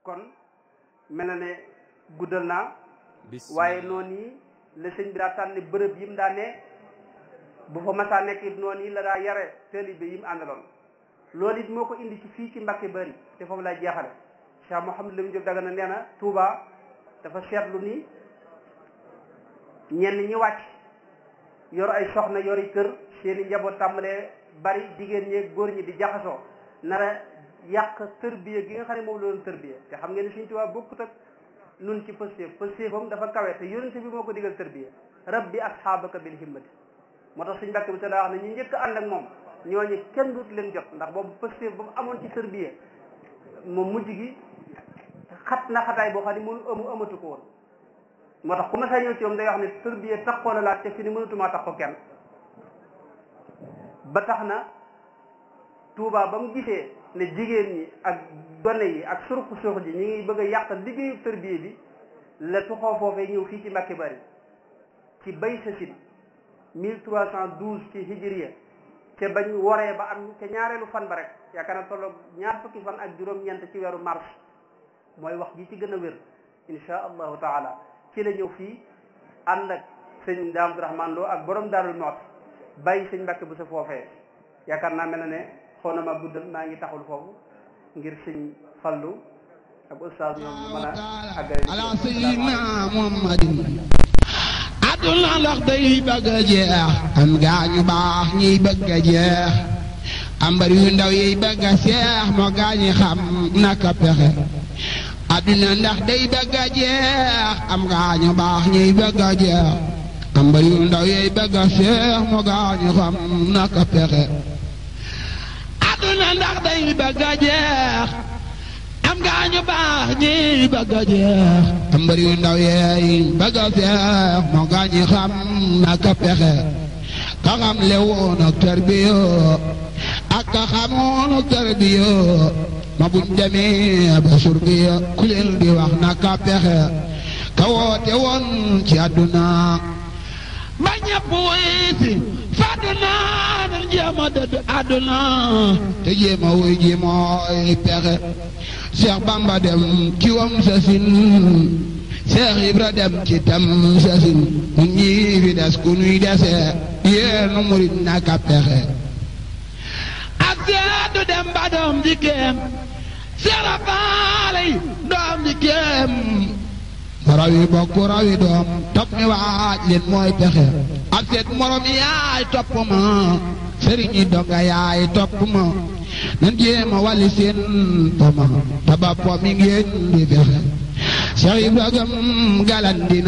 kon mel na ne guddal naa waaye noonu yi la sëñ bi daa tànn bërëb yi mu daa ne bu fa masaa nekk it noonu yi la daa yare taalibe yi mu àndaloon loolu it moo ko indi ci fii ci Mbàkke Bari te foofu lay jeexale Cheikh Mouhamadou Lamine Diop Dagana nee na Touba dafa seetlu ni ñenn ñi wàcc yor ay soxna yori kër seeni njaboot tàmbalee bari jigéen ñi góor ñi di jaxasoo nara yàq tërbiya gi nga xam ne moom la doon tërbiya te xam ngeen ne Sëñ Tuubaa bokkut ak nun ci pëstéef pëstéefam dafa kawe te yonente bi moo ko digal tërbiya rabbi asxaabaka bil himmati moo tax suñ mbàkk bi te daa wax ne ñu njëkk ànd ak moom ñooñu kenn dut leen jot ndax boobu pëstéef ba mu amoon ci tërbiya moom mujj gi xat na xataay boo xam ne mënu amu amatu ko woon moo tax ku ma saa ñëw ci moom day wax ne tërbiya taxoo na laa te fi ni mënatumaa tax ko kenn ba tax na Touba ba mu gisee ne jigéen ñi ak gone yi ak surux surux ji ñi ngi bëgg a yàq liggéeyu tërbiya bi la tuxoo foofee ñëw fii ci Mbàkke Bari ci bay sasin mille trois cent douze ci hijriya te bañ woree ba am te ñaareelu fan ba rek yaakaar na tolloog ñaar fukki fan ak juróom-ñeent ci weeru mars mooy wax ji ci gën a wér insha allahu taala ci la ñëw fii ànd ak sëñ Daam Abdourahmane Lo ak borom Daarul Mooti bàyyi sëñ Mbàkke bu sa foofee yaakaar naa mel na ne xaw na ma guddal maa ngi taxul foofu ngir sëñ Fallu ak ustaas ñoom ñu mën a àggale ala sayyidina muhammadin àdduna ndax day bëgg a jeex am gaañu baax ñiy bëgg a jeex am bari yu ndaw yiy bëgg a seex moo gaañi xam naka pexe àdduna ndax day bëgg a jeex am gaañu baax ñiy bëgg a jeex am bari yu ndaw yiy bëgg a seex moo gaañi xam naka pexe àdduna ndax day bëgg a jeex am gaañu baax ñi bëgg a jeex am bari yu ndaw yeey bëgg a seex moo gaañi xam naka pexe ka xam le woon ak tarbiya ak ka xamoon ak tarbiya ma buñ demee ba surbiya ku leen di wax naka pexe ka woote woon ci àdduna ba ñëpp wuy si fàdduna nan jéem a dëdd àdduna te jéem a wuy ji mooy pexe Cheikh Bamba dem ci wam sasin Cheikh Ibra dem ci tam sasin ñun ñii fi des ku nuy dese yéenu murit naka pexe ak seetu dem ba doom jikkeem Cheikh Rafaal doom jikkeem rawi bokk rawi doom topp mi waaj leen mooy pexe ak seet morom yaay topp ma sëriñi donga yaay topp ma nan jéema wàlli seen poma taba po mi ngeen di fexe Cheikh Ibrahima galandina